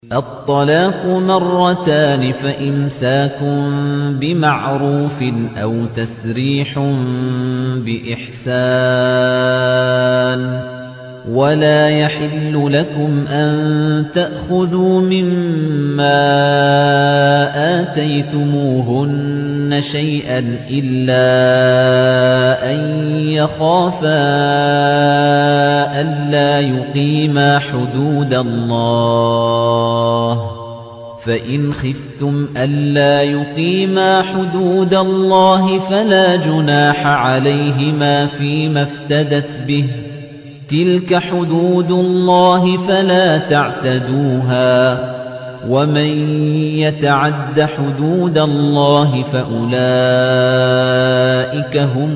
الطلاق مرتان فإمساك بمعروف أو تسريح بإحسان ولا يحل لكم أن تأخذوا مما آتيتموهن شيئا إلا أن يخافا ألا يقيما حدود الله فإن خفتم ألا يقيما حدود الله فلا جناح عليهما فيما افتدت به تلك حدود الله فلا تعتدوها ومن يتعد حدود الله فأولئك هم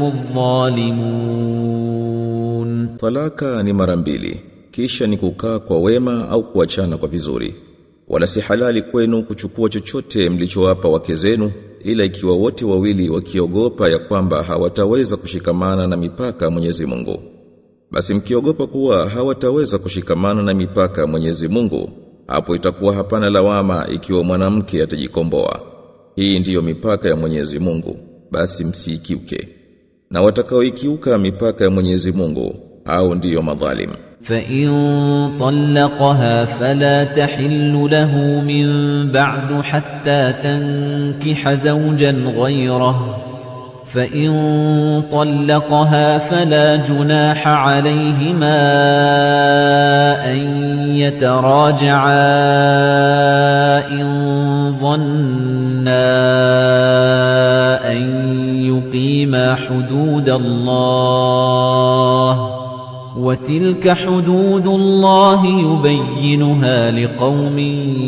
الظالمون Talaka ni mara mbili, kisha ni kukaa kwa wema au kuachana kwa vizuri. Wala si halali kwenu kuchukua chochote mlichowapa wake zenu ila ikiwa wote wawili wakiogopa ya kwamba hawataweza kushikamana na mipaka ya Mwenyezi Mungu. Basi mkiogopa kuwa hawataweza kushikamana na mipaka ya Mwenyezi Mungu, hapo itakuwa hapana lawama ikiwa mwanamke atajikomboa. Hii ndiyo mipaka ya Mwenyezi Mungu, basi msiikiuke. Na watakaoikiuka mipaka ya Mwenyezi Mungu, hao ndiyo madhalim. فإن طلقها فلا تحل له من بعد حتى تنكح زوجا غيره فإن طلقها فلا جناح عليهما أن يتراجعا إن ظنا أن يقيما حدود الله وتلك حدود الله يبينها لقوم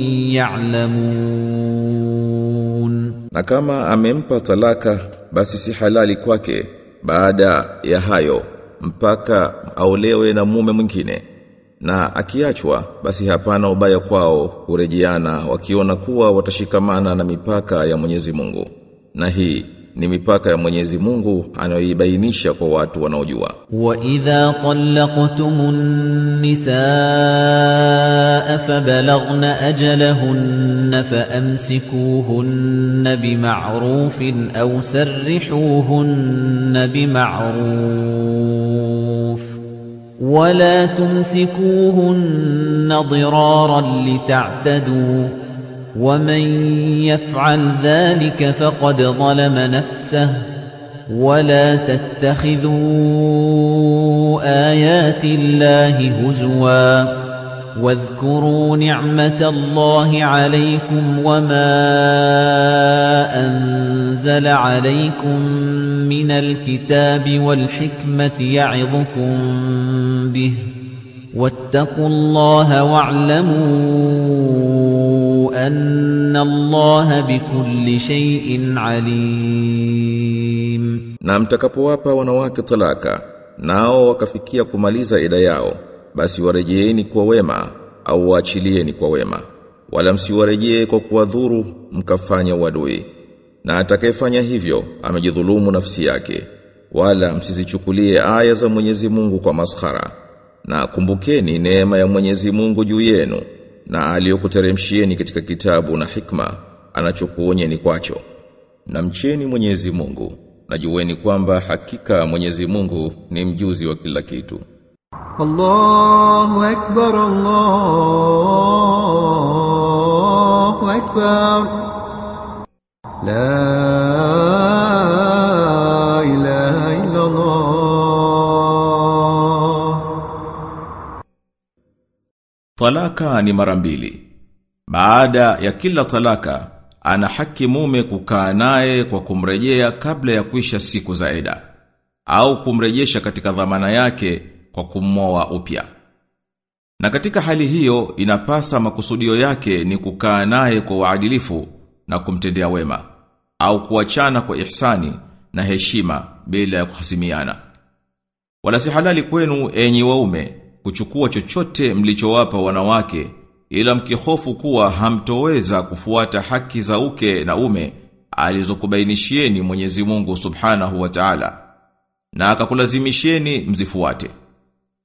يعلمون Na kama amempa talaka basi si halali kwake baada ya hayo mpaka aolewe na mume mwingine. Na akiachwa basi hapana ubaya kwao kurejeana wakiona kuwa watashikamana na mipaka ya Mwenyezi Mungu. Na hii ni mipaka ya Mwenyezi Mungu anayoibainisha kwa watu wanaojua. وَإِذَا طَلَّقْتُمُ النِّسَاءَ فَبَلَغْنَ أَجَلَهُنَّ فَأَمْسِكُوهُنَّ بِمَعْرُوفٍ أَوْ سَرِّحُوهُنَّ بِمَعْرُوفٍ وَلَا تُمْسِكُوهُنَّ ضِرَارًا لِتَعْتَدُوا وَمَن يَفْعَلْ ذَلِكَ فَقَدْ ظَلَمَ نَفْسَهُ ولا تتخذوا آيات الله هزوا واذكروا نعمة الله عليكم وما أنزل عليكم من الكتاب والحكمة يعظكم به واتقوا الله واعلموا أن الله بكل شيء عليم Na mtakapowapa wanawake talaka, nao wakafikia kumaliza ida yao, basi warejeeni kwa wema au waachilieni kwa wema. Wala msiwarejee kwa kuwadhuru mkafanya uadui. Na atakayefanya hivyo amejidhulumu nafsi yake. Wala msizichukulie aya za Mwenyezi Mungu kwa maskhara. Na kumbukeni neema ya Mwenyezi Mungu juu yenu na aliyokuteremshieni katika kitabu na hikma anachokuonyeni kwacho. Na mcheni Mwenyezi Mungu na jueni kwamba hakika Mwenyezi Mungu ni mjuzi wa kila kitu. الله أكبر الله أكبر لا إله إلا الله Talaka ni mara mbili. Baada ya kila talaka, ana haki mume kukaa naye kwa kumrejea kabla ya kuisha siku za eda au kumrejesha katika dhamana yake kwa kummoa upya. Na katika hali hiyo inapasa makusudio yake ni kukaa naye kwa uadilifu na kumtendea wema au kuachana kwa ihsani na heshima bila ya kuhasimiana. Wala si halali kwenu enyi waume kuchukua chochote mlichowapa wanawake ila mkihofu kuwa hamtoweza kufuata haki za uke na ume alizokubainishieni Mwenyezi Mungu Subhanahu wa Ta'ala na akakulazimisheni mzifuate.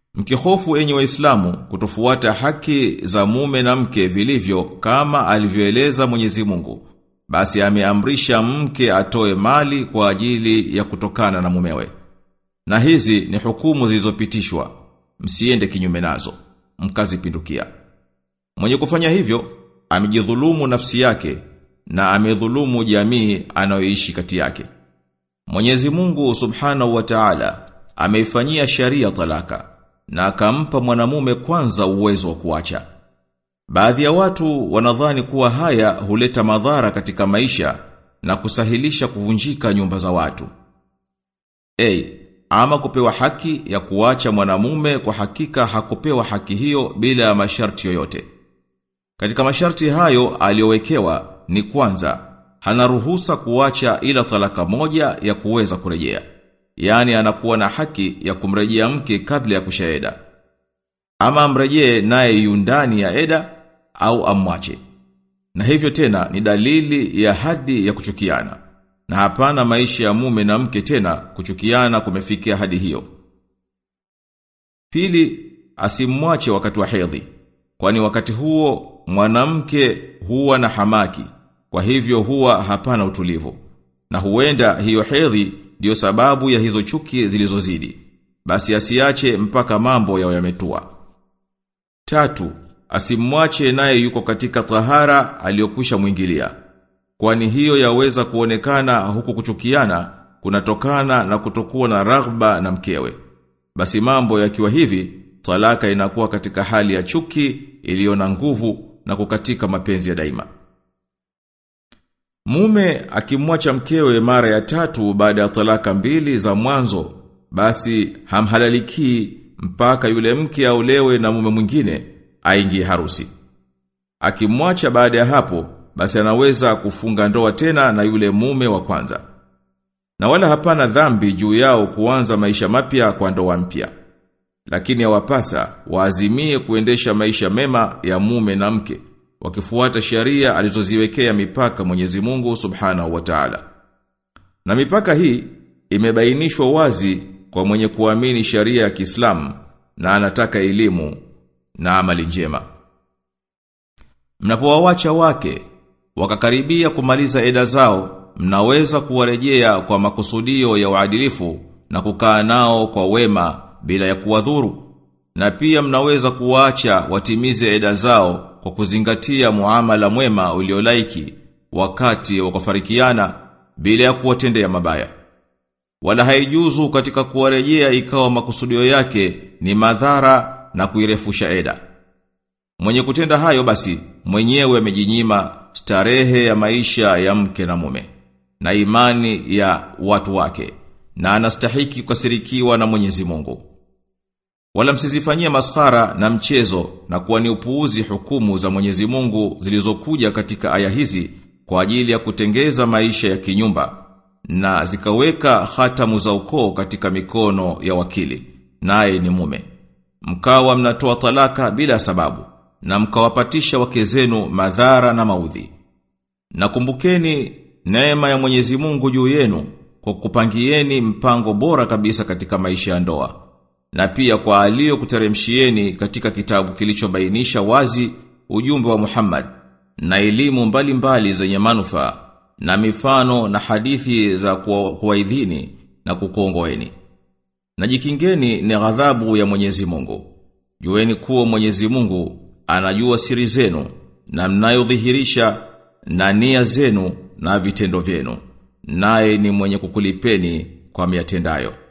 Mkihofu enyi waislamu kutofuata haki za mume na mke vilivyo kama alivyoeleza Mwenyezi Mungu, basi ameamrisha mke atoe mali kwa ajili ya kutokana na mumewe. Na hizi ni hukumu zilizopitishwa, msiende kinyume nazo, mkazipindukia. Mwenye kufanya hivyo, amejidhulumu nafsi yake na amedhulumu jamii anayoishi kati yake. Mwenyezi Mungu Subhanahu wa Ta'ala ameifanyia sharia talaka na akampa mwanamume kwanza uwezo wa kuacha. Baadhi ya watu wanadhani kuwa haya huleta madhara katika maisha na kusahilisha kuvunjika nyumba za watu. A. Ama kupewa haki ya kuacha mwanamume kwa hakika hakupewa haki hiyo bila ya masharti yoyote. Katika masharti hayo aliyowekewa ni kwanza hana ruhusa kuacha ila talaka moja ya kuweza kurejea. Yaani anakuwa na haki ya kumrejea mke kabla ya kushaeda. Ama amrejee naye yu ndani ya eda au amwache. Na hivyo tena ni dalili ya hadi ya kuchukiana. Na hapana maisha ya mume na mke tena kuchukiana kumefikia hadi hiyo. Pili, asimwache wakati wa hedhi. Kwani wakati huo mwanamke huwa na hamaki. Kwa hivyo huwa hapana utulivu. Na huenda hiyo hedhi ndiyo sababu ya hizo chuki zilizozidi. Basi asiache mpaka mambo yao yametua. Tatu, asimwache naye yuko katika tahara aliyokwisha mwingilia. Kwani hiyo yaweza kuonekana huku kuchukiana kunatokana na kutokuwa na raghba na mkewe. Basi mambo yakiwa hivi, talaka inakuwa katika hali ya chuki iliyo na nguvu na kukatika mapenzi ya daima. Mume akimwacha mkewe mara ya tatu baada ya talaka mbili za mwanzo, basi hamhalaliki mpaka yule mke aolewe na mume mwingine aingie harusi. Akimwacha baada ya hapo, basi anaweza kufunga ndoa tena na yule mume wa kwanza. Na wala hapana dhambi juu yao kuanza maisha mapya kwa ndoa mpya. Lakini yawapasa waazimie kuendesha maisha mema ya mume na mke wakifuata sheria alizoziwekea mipaka Mwenyezi Mungu Subhanahu wa Ta'ala. Na mipaka hii imebainishwa wazi kwa mwenye kuamini sharia ya Kiislamu na anataka elimu na amali njema. Mnapowawacha wake wakakaribia kumaliza eda zao, mnaweza kuwarejea kwa makusudio ya uadilifu na kukaa nao kwa wema bila ya kuwadhuru. Na pia mnaweza kuwaacha watimize eda zao kwa kuzingatia muamala mwema uliolaiki wakati wa kufarikiana bila ya kuwatendea mabaya. Wala haijuzu katika kuwarejea ikawa makusudio yake ni madhara na kuirefusha eda. Mwenye kutenda hayo basi mwenyewe amejinyima starehe ya maisha ya mke na mume na imani ya watu wake na anastahiki kukasirikiwa na Mwenyezi Mungu. Wala msizifanyie maskhara na mchezo na kuwa ni upuuzi hukumu za Mwenyezi Mungu zilizokuja katika aya hizi kwa ajili ya kutengeza maisha ya kinyumba na zikaweka hatamu za ukoo katika mikono ya wakili naye ni mume. Mkawa mnatoa talaka bila sababu na mkawapatisha wake zenu madhara na maudhi. Na kumbukeni neema ya Mwenyezi Mungu juu yenu kwa kupangieni mpango bora kabisa katika maisha ya ndoa na pia kwa alio kuteremshieni katika kitabu kilichobainisha wazi ujumbe wa Muhammad na elimu mbalimbali zenye manufaa na mifano na hadithi za kuwaidhini na kukuongoeni. Na jikingeni ni ghadhabu ya Mwenyezi Mungu. Jueni kuwa Mwenyezi Mungu anajua siri zenu na mnayodhihirisha na nia zenu na vitendo vyenu. Naye ni mwenye kukulipeni kwa miatendayo.